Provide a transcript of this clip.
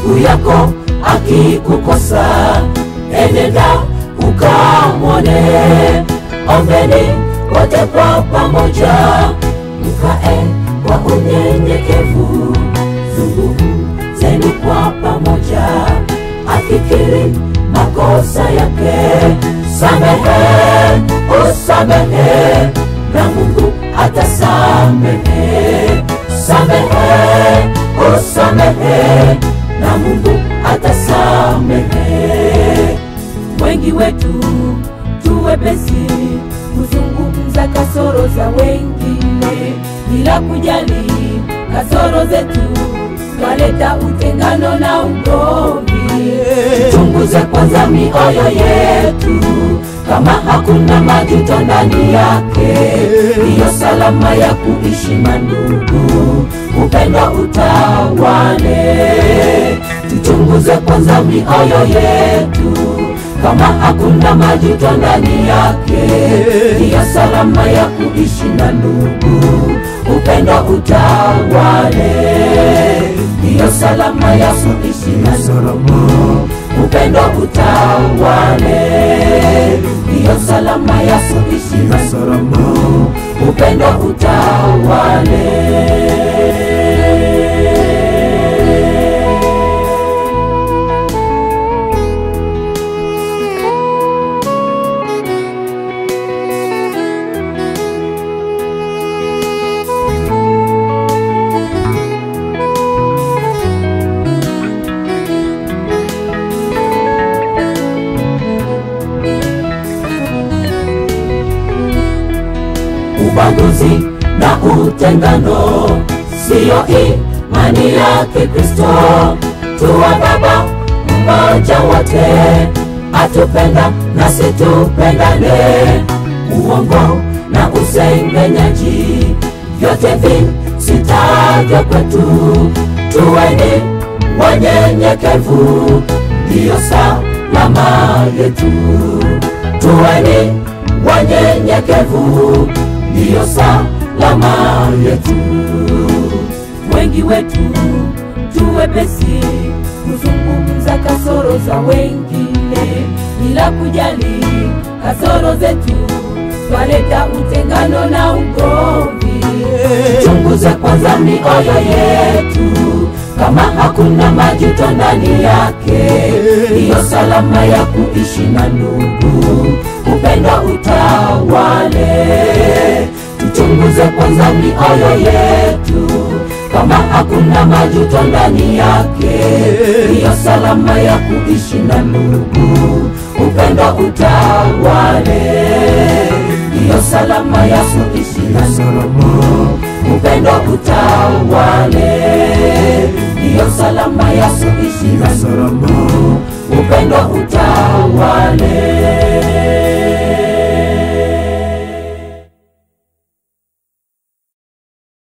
ndugu yako akikukosa, enenda ukamwone. Ombeni wote kwa pamoja, mkae kwa unyenyekevu, zungumzeni kwa pamoja, afikiri makosa yake, samehe, usamehe, na Mungu atasamehe. Samehe, usamehe, na Mungu atasamehe. Wengi wetu tuwepesi kuzungumza kasoro za wengine bila kujali kasoro zetu, twaleta utengano na ugomvi. Tuchunguze kwanza mioyo yetu, kama hakuna majuto ndani yake, ndiyo salama ya kuishi mandugu, upendo utawale. Tuchunguze kwanza mioyo yetu, kama hakuna majuto ndani yake, ndiyo salama ya kuishi na ndugu, upendo utawale. Ndiyo salama ya kuishi na ndugu, upendo utawale. Ndiyo salama ya kuishi na ndugu, upendo utawale. ubaguzi na utengano siyo imani ya Kikristo. Tuwa Baba mmoja wote, atupenda nasi tupendane. Uongo na usengenyaji vyote visitavyo kwetu, tuweni wanyenyekevu, ndiyo salama yetu. Tuweni wanyenyekevu, ndiyo salama yetu. Wengi wetu tuwepesi kuzungumza kasoro za wengine bila kujali kasoro zetu, twaleta utengano na ugomvi. Chunguze kwanza mioyo yetu, kama hakuna majuto ndani yake, ndiyo salama ya kuishi na ndugu, upendo utawale. Tuchunguze kwanza mioyo yetu, kama hakuna majuto ndani yake, ndiyo salama ya kuishi na ndugu, upendo utawale. Ndiyo salama ya kuishi na ndugu, upendo utawale. Ndiyo salama ya kuishi na ndugu, upendo utawale.